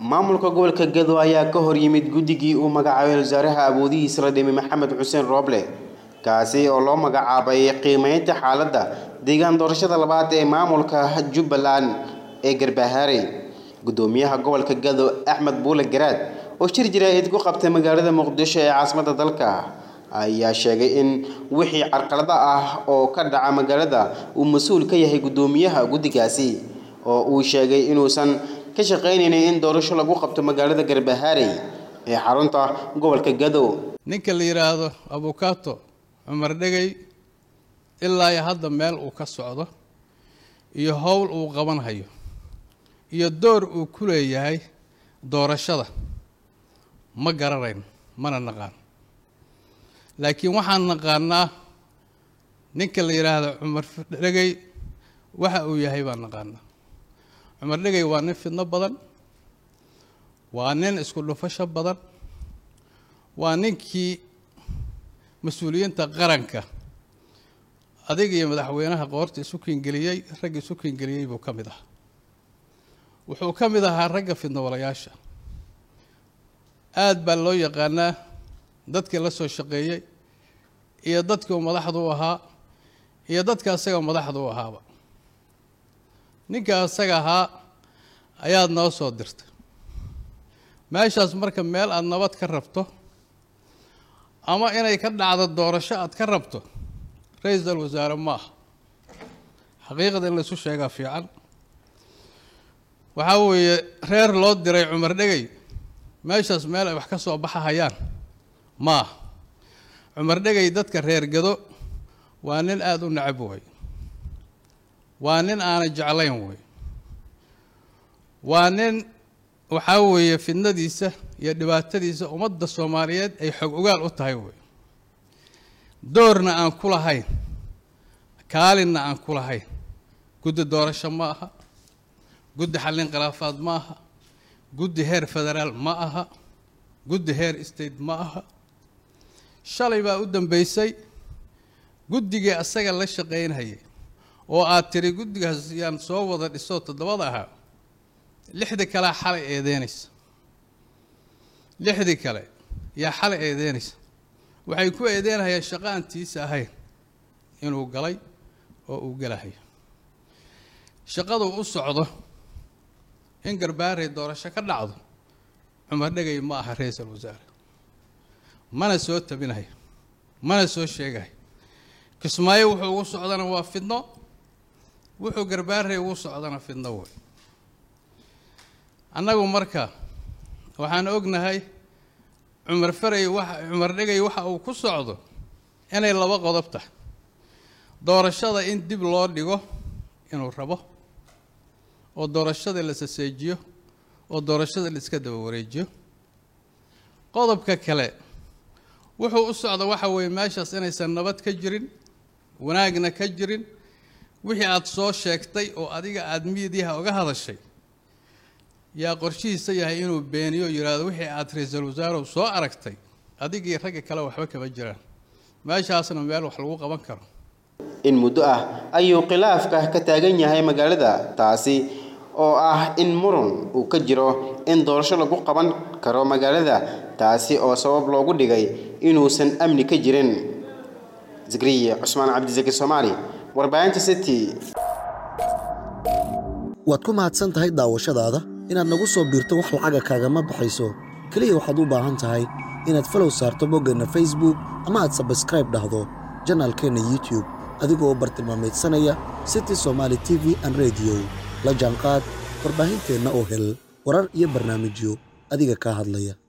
maamulka gobolka gado ayaa ka hor yimid guddigii uu magacaabay wasaaraha awoodihiisa la dhimay maxamed xuseen rooble kaasi oo loo magacaabay qiimeynta xaaladda deegaan doorashada labaad ee maamulka jubbaland ee garbahaarey gudoomiyaha gobolka gado axmed buule garaad oo shir jaraa'id ku qabtay magaalada muqdisho ee caasimadda dalka ayaa sheegay in wixii carqalada ah oo ka dhaca magaalada uu mas-uul ka yahay gudoomiyaha guddigaasi oo uu sheegay inuusan ka shaqaynaynin in doorasho lagu qabto magaalada garbahaarey ee xarunta gobolka gado ninka la yidhaahdo abukato cumar dhegey ilaa iyo hadda meel uu ka socdo iyo howl uu qabanhayo iyo door uu ku leeyahay doorashada ma garanayn mana naqaan laakiin waxaan naqaanaa ninka la yidhaahdo cumar dhegey waxa uu yahay baan naqaanaa cumar dhegey waa nin fidno badan waa nin isku dhufasho badan waa ninkii mas-uuliyiinta qaranka adiga iyo madaxweynaha qoorta isu kiingeliyey ragga isu kiingeliyey buu ka mid ahaa wuxuu ka mid ahaa ragga fidnowalayaasha aada baa loo yaqaanaa dadkii la soo shaqeeyey iyo dadkii uu madaxda u ahaa iyo dadka asaga madaxda u ahaaba ninka asaga ahaa ayaad noo soo dirtay meeshaas marka meel aada nabad ka rabto ama inay ka dhacdo doorasho aad ka rabto ra-iisal wasaare ma aha xaqiiqada in laysu sheegaa fiican waxaa weeye reer loo diray cumar dhegey meeshaas meel ay wax ka soo baxahayaan ma aha cumar dhegey dadka reer gado waa nin aada u necab way waa nin aanay jeclayn way waa nin waxaa weeye fidnadiisa iyo dhibaatadiisa ummadda soomaaliyeed ay xog ogaal u tahay wey doorna aan ku lahayn kaalinna aan ku lahayn guddi doorasho ma aha guddi xallin khilaafaad ma aha guddi heer federaal ma aha guddi heer state ma aha shalay baa u dambeysay guddigii asaga la shaqaynhayay oo aad tiri guddigaas yaan soo wada dhisoo toddobada ahaa lixdii kalea xalay eedeynaysa lixdii kale yaa xalay eedeynaysa waxay ku eedeynayaan shaqo aan tiisa ahayn inuu galay oo uu gelahayo shaqaduu u socdo in garbaarey doorasho ka dhacdo cumar dhegay ma aha ra-iisal wasaare mana soo tabinayo mana soo sheegayo kismaayo wuxuu ugu socdana waa fidno wuxuu garbaarey ugu socdana fidno wey annagu marka waxaan ognahay cumar farey waxa cumar dhegay waxa uu ku socdo inay laba qodob tahay doorashada in dib loo dhigo inuu rabo oo doorashada la saseejiyo oo doorashada la iska daba wareejiyo qodobka kale wuxuu u socda waxa weeye meeshaas inaysan nabad ka jirin wanaagna ka jirin wixii aada soo sheegtay oo adiga aada miidiyaha uga hadashay yaa qorshihiisa yahay inuu beeniyo yidhaahdo wixii aada ra-iisul wasaarow soo aragtay adigii ragga kale waxba kama jiraan meeshaasna meel wax lagu qaban karo in muddo ah ayuu khilaafka ka taagan yahay magaalada taasi oo ah in muran uu ka jiro in doorasho lagu qaban karo magaalada taasi oo sabab loogu dhigay inuusan amni ka jirin zikriye cusmaan cabdisaki soomaali warbaahinta city waad ku mahadsan tahay daawashadaada inaad nagu soo biirto wax lacaga kaagama baxayso keliya waxaad u baahan tahay inaad falow saarto boggeenna facebook ama aad sabskraib dhahdo janaalkeenna youtube adigoo bartilmaamaydsanaya city somaali t v an rediyo la jaanqaad warbaahinteenna oo hel warar iyo barnaamijyo adiga kaa hadlaya